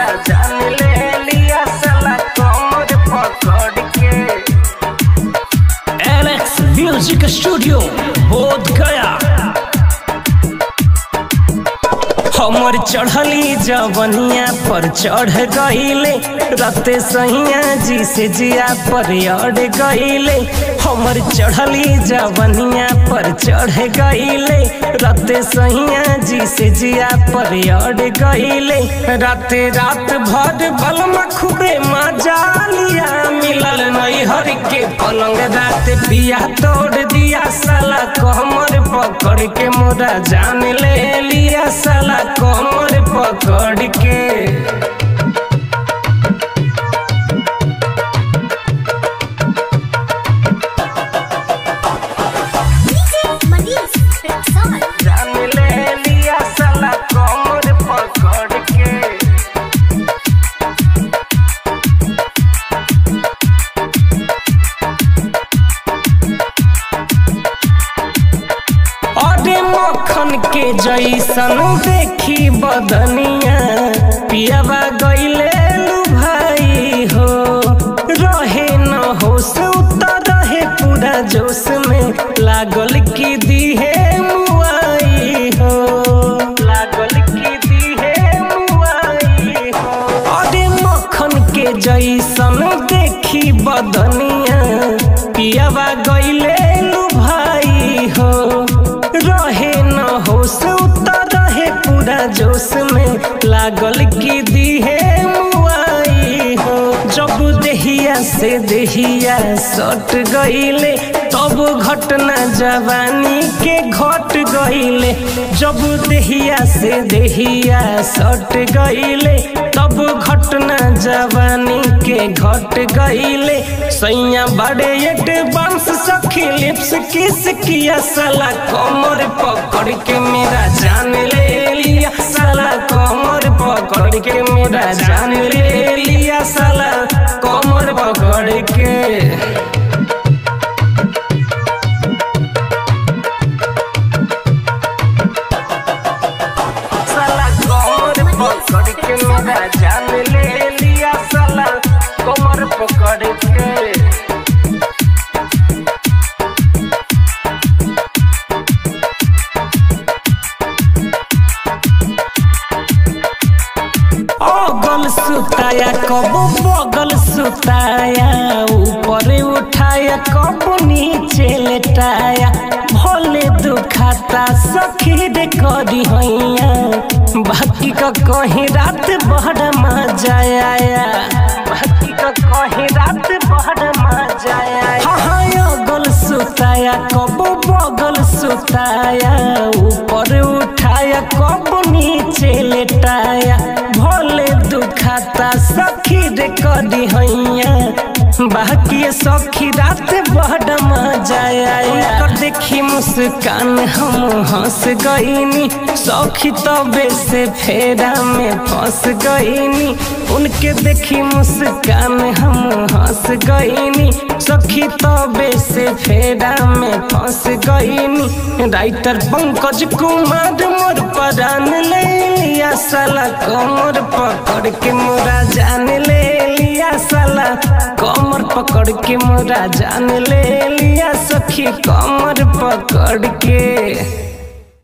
मोरा जान ले लिया साला कमर पकड़ के एलेक्स म्यूजिक स्टूडियो बोध गया हमर चढ़ली जवनिया पर चढ़ गईले रते सैया जी से जिया पर अड़ गईले हमर चढ़ली जवनिया पर चढ़ गईले रते सैया जी से जिया पर अड़ गईले राते रात भर बलमा खूबे मजा लिया मिलल नहीं हर के पलंग रात पिया तोड़ दिया साला कमर पकड़ के मोरा जान ले लिया साला कमर पकड़ के DJ Manish Rexall. जान ले लिया साला कमर पकड़ के अरे मक्खन के जैसन देखी बदनिया पियावा गईले लू भाई हो रहे न होश उतर रहे पूरा जोश में लागल की दीहे मुआई हो लागल की दीहे मुआई हो अरे मक्खन के जैसन देखी बदनिया पियावा गईले लू भाई हो रहे न होश उतर रहे पूरा जोश में लागल की दीहे मुआई हो जब देहिया से देहिया सट गईले तब घटना जवानी के घट गईले जब देहिया से देहिया सट गईले तब घटना जवानी के घट गईले सैया बड़े एडवांस सखी लिप्स किस किया साला कमर पकड़ के मेरा जान ले लिया साला कमर पकड़ के मेरा जान ले लिया साला कमर पकड़ के साला कमर पकड़ के मेरा जान ले लिया साला कमर पकड़ के अगल सुताया कब बगल सुताया ऊपर उठाया कब नीचे लेटाया भले दुखाता सखी रे करी हैया बाकी का कहीं रात बड़ मजा आया बाकी का कहीं रात बड़ मजा आया हाँ हाँ अगल सुताया कब बगल सुताया ऊपर उठाया कब नीचे लेटाया भले दुखाता सखी रे करी हैया बाकी सखी रात बड़ मजा आया कर देखी मुस्कान हम हंस गईनी सखी तबे से फेरा में फंस गईनी उनके देखी मुस्कान हम हंस गईनी सखी तबे से फेरा में फंस गईनी राइटर पंकज कुमार मोर परान ले लिया साला कमर पकड़ के मोरा जान ले लिया साला कमर पकड़ के मोरा जान ले लिया सखी कमर पकड़ के